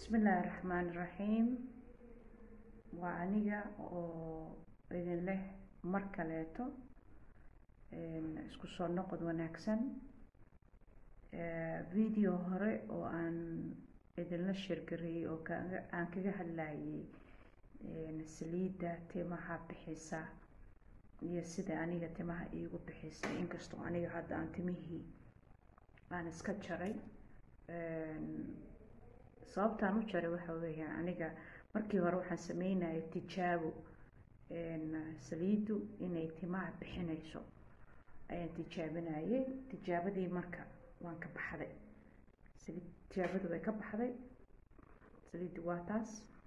bismillaahi raxmaani raxiim waa aniga oo idin leh mar kaleeto isku soo noqod wanaagsan video hore oo aan idinla sheergareeyey oo kaga aan kaga hadlayay saliidda timaha bixisa iyo sida aniga timaha iigu bixisay inkastoo aniga hadda aan timihii aan iska jaray sababtaan u jaray waxa weeyaan aniga markii hore waxaan sameynayay tijaabo saliiddu inay timaha bixinayso ayaan tijaabinayay tijaabadii marka waan ka baxday saliid tijaabadu way ka baxday saliiddu waa taas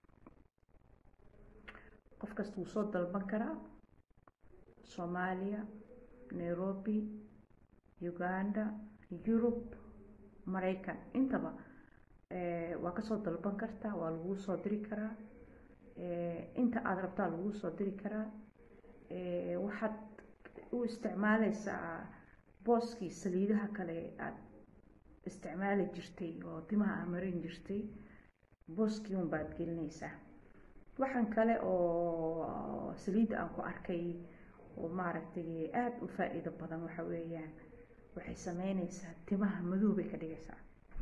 qof kasta wuu soo dalban karaa soomaaliya nairobi uganda yurub maraykan intaba waa kasoo dalban kartaa waa laguu soo diri karaa inta aada rabtaa laguu soo diri karaa waxaad u isticmaaleysaa booskii saliidaha kale aada isticmaali jirtay oo timaha aa marin jirtay booskii un baad gelinaysaa waxaan kale oo saliidda aan ku arkay oo maaragtay aada u faa-iido badan waxa weeyaan waxay sameyneysaa timaha madow bay ka dhigaysaa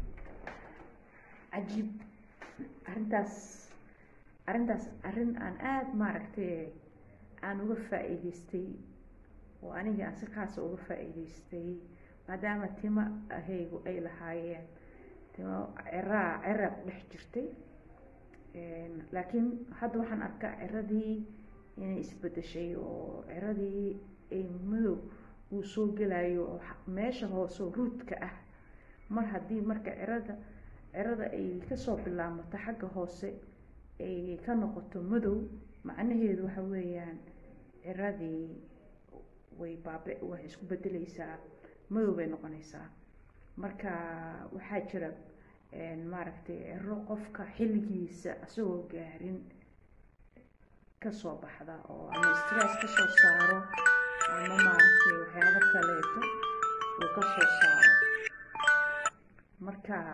cajiib arrintaas arrintaas arrin aan aada maaragtay aan uga faa-iideystay oo aniga aan si khaasa uga faa-iideystay maadaama tima ahaygu ay lahaayeen timo ciraa cira ku dhex jirtay laakiin hadda waxaan arkaa ciradii inay isbedeshay oo ciradii ay madow uu soo gelayo oo meesha hooseo ruudka ah mar haddii marka cirada cirada ay kasoo bilaamato xagga hoose ay ka noqoto madow macnaheedu waxa weeyaan ciradii way baabe waxay isku bedeleysaa madow bay noqonaysaa marka waxaa jira maaragtay ciro qofka xilligiisa isagoo gaarin kasoo baxda oo ama stress kasoo saaro ama maaragtay waxyaabo kaleeto uu kasoo saaro marka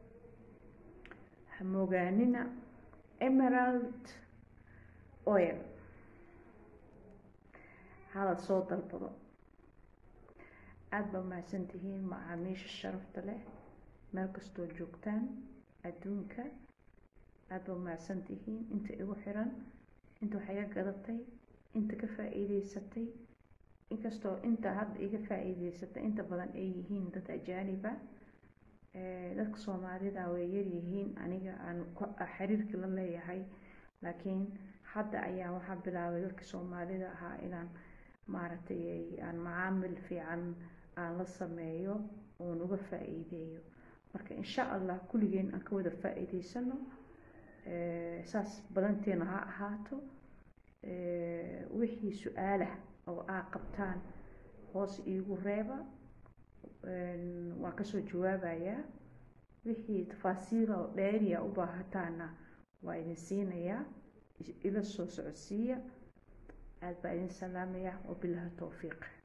hamoogaanina emerald oil hala soo dalbado aada baa mahadsan tihiin macaamiisha sharafta leh meel kastoo joogtaan adduunka aada baa mahadsan tihiin inta igu xiran inta wax iga gadatay inta ka faa-iideysatay inkastoo inta hadda iga faa-iideysatay inta badan ay yihiin dad ajaaniba dadka soomaalida way yaryihiin aniga aan xiriirka la leeyahay laakiin hadda ayaa waxaa bilaabay dadka soomaalida ahaa inaan maaragtay aan macaamil fiican aan la sameeyo oon uga faa-iideeyo marka insha allah kulligeen aan ka wada faa-iideysano saas badanteena ha ahaato wixii su-aalah oo aa qabtaan hoos iigu reeba waan kasoo jawaabayaa wixii tafaasiila oo dheeriya u baahataana waa idin siinayaa ila soo socodsiiya aada baa idin salaamaya wabilahi towfiiq